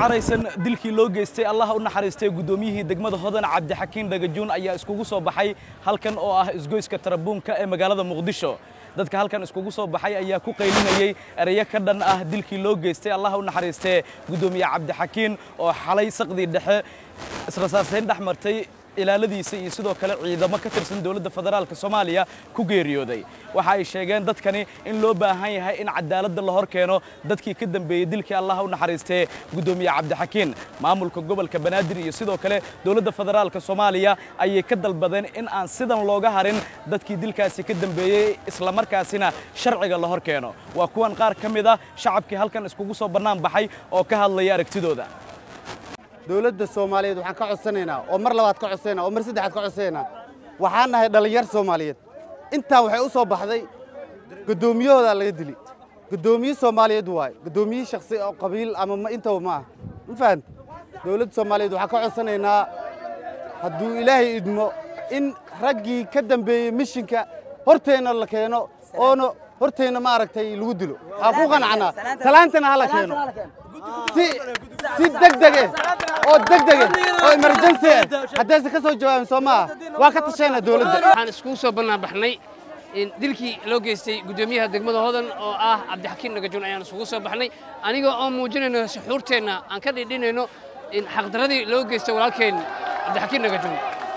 caraysan dilkii loo geystay allaha u naxariistay guddoomiyihii degmada hodan cabdixakiin dhagajuun ayaa iskugu soo baxay halkan oo ah isgoyska tarabuunka ee magaalada muqdisho dadka halkan iskugu soo baxay ayaa ku qaylinayey ereyo ka dhan ah dilkii loo geystay allaha u naxariistee guddoomiye cabdixakiin oo xalay saqdii dhexe israsaasayn dhex martay ilaaladiisa iyo sidoo kale ciidamo ka tirsan dowladda federaalka soomaaliya ku geeriyooday waxa ay sheegeen dadkani in loo baahan yahay in cadaaladda la hor keeno dadkii ka dambeeyey dilkii allaha u naxariistee guddoomiye cabdixakiin maamulka gobolka banaadir iyo sidoo kale dowladda federaalka soomaaliya ayay ka dalbadeen in aan sidan looga harin dadkii dilkaasi ka dambeeyey islamarkaasina sharciga la hor keeno waa kuwan qaar ka mid ah shacabkii halkan iskugu soo bannaan baxay oo ka hadlaya aragtidooda dowladda soomaaliyeed waxaan ka codsanaynaa oo mar labaad ka codsanaynaa oo mar saddexaad ka codsanaynaa waxaan nahay dhallinyar soomaaliyeed intaan waxay u soo baxday guddoomiyahoodaa laga dili guddoomiye soomaaliyeed waaye guddoomiye shakhsi oo qabiil ama ma intaba ma ah ma fahanta dowladda soomaaliyeed waxaan ka codsanaynaa hadduu ilaahay idmo in raggii ka dambeeyey mishinka horteenna la keeno oona horteenna maaragtay lagu dilo waxaan ku qanacnaa salaantana hala keeno si si degdege oo degdege oo emergency ah haddaysan ka soo jawaabin soo maaha waa ka tashaynaa dowladda waxaan iskugu soo bannaan baxnay dilkii loo geystay guddoomiyaha degmada hodan oo ah cabdixakiin dhagajuun ayaan isugu soo baxnay aniga oo muujinayno suxuurteenna aan ka dhidhinayno xaqdaradii loo geystay walaalkeen cabdixakiin dhagajuun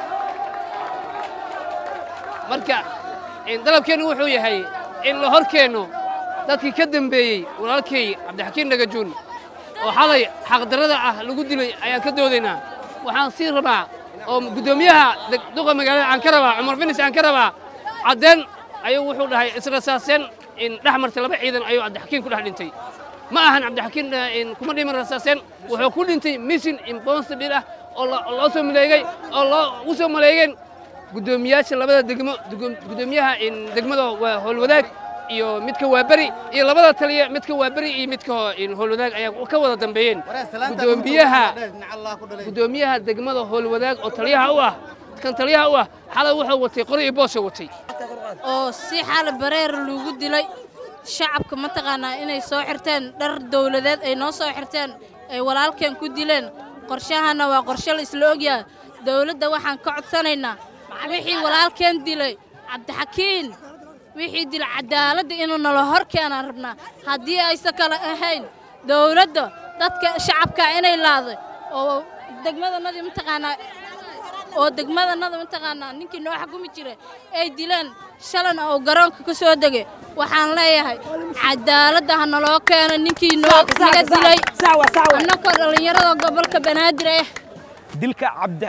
marka dalabkeennu wuxuu yahay in la hor keenno dadkii ka dembeeyey walaalkay cabdixakiin dhagajuun oo xalay xaqdarrada ah lagu dilay ayaan ka doodaynaa waxaan sii rabaa oo guddoomiyaha duqa magaalada aan ka rabaa cumar finis aan ka rabaa caddeen ayuu wuxuu dhahay israsaaseen in dhex martay laba ciidan ayuu cabdixakiin ku dhex dhintay ma ahan cabdixakiin kuma dhiman rasaaseen wuxuu ku dhintay mission impossible ah oo loo soo maleegay oo loo ugu soo maleegeen guddoomiyaasha labada degmo guddoomiyaha degmada waa howlwadaag iyo midka waaberi iyo labada taliya midka waaberi iyo midka howlwadaag ayaa ka wada dambeeyeen gudoomiyaha guddoomiyaha degmada howlwadaag oo taliyaha u ah kan taliyaha u ah xalay wuxuu watay qori iyo boosha watay oo si xal bareer lagu dilay shacabka mataqaanaa inay soo xirteen dhar dawladeed ay noo soo xirteen ay walaalkeen ku dileen qorshahana waa qorshe la isla ogyahay dawladda waxaan ka codsanaynaa wixii walaalkeen dilay cabdixakiin wixii dila cadaaladda inuu nala hor keenaan rabnaa haddii aysan kale ahayn dawladda dadka shacabka inay laaday oo degmadanadii mataqaanaa oo degmadanada mataqaanaa ninkii noo xukumi jiray ay dileen shalan oo garoonka ka soo degay waxaan leeyahay cadaaladda ha naloo keeno ninkii noo naga dilay annakoo dhallinyarada gobolka banaadir ah dilka cabdi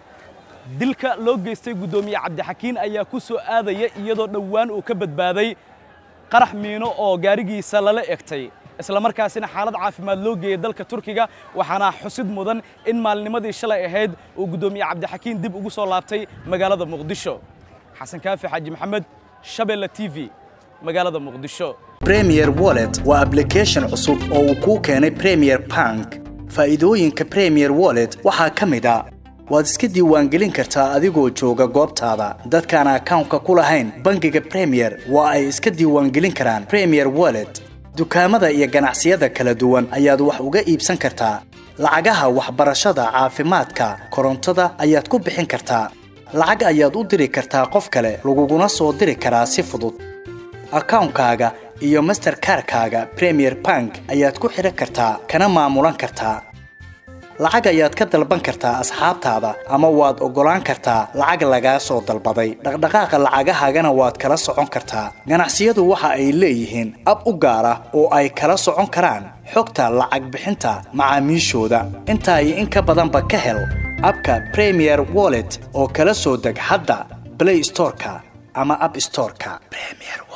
dilka loo geystay guddoomiye cabdixakiin ayaa ku soo aadaya iyadoo dhowaan uu ka badbaaday qarax miino oo gaarigiisa lala egtay islamarkaasina xaalad caafimaad loo geeyey dalka turkiga waxaana xusid mudan in maalnimadii shalay ahayd uu guddoomiye cabdixakiin dib ugu soo laabtay magaalada muqdisho xasan kaafi xaaji maxamed shabeelle t v magaalada muqdisho premier wallet waa ablication cusub oo uu kuu keenay premier bank faa'iidooyinka premier wallet waxaa ka mid a waad iska diiwaangelin kartaa adigoo jooga goobtaada dadkaan akawnka ku lahayn bangiga premier waa ay iska diiwaangelin karaan premier wallet dukaamada iyo ganacsiyada kala duwan ayaad wax uga iibsan kartaa lacagaha waxbarashada caafimaadka korontada ayaad ku bixin kartaa lacag ayaad u diri kartaa qof kale laguguna soo diri karaa si fudud akawnkaaga iyo masterkarkaaga premier bank ayaad ku xidhan kartaa kana maamulan kartaa lacag ayaad ka dalban kartaa asxaabtaada ama waad oggolaan kartaa lacag lagaa soo dalbaday dhaqdhaqaaqa lacagahaagana waad kala socon kartaa ganacsiyadu waxa ay leeyihiin ab u gaar ah oo ay kala socon karaan xogta lacag bixinta macaamiishooda intaa iyo in ka badanba ka hel abka premier wallet oo kala soo deg hadda blay storeka ama ab storeka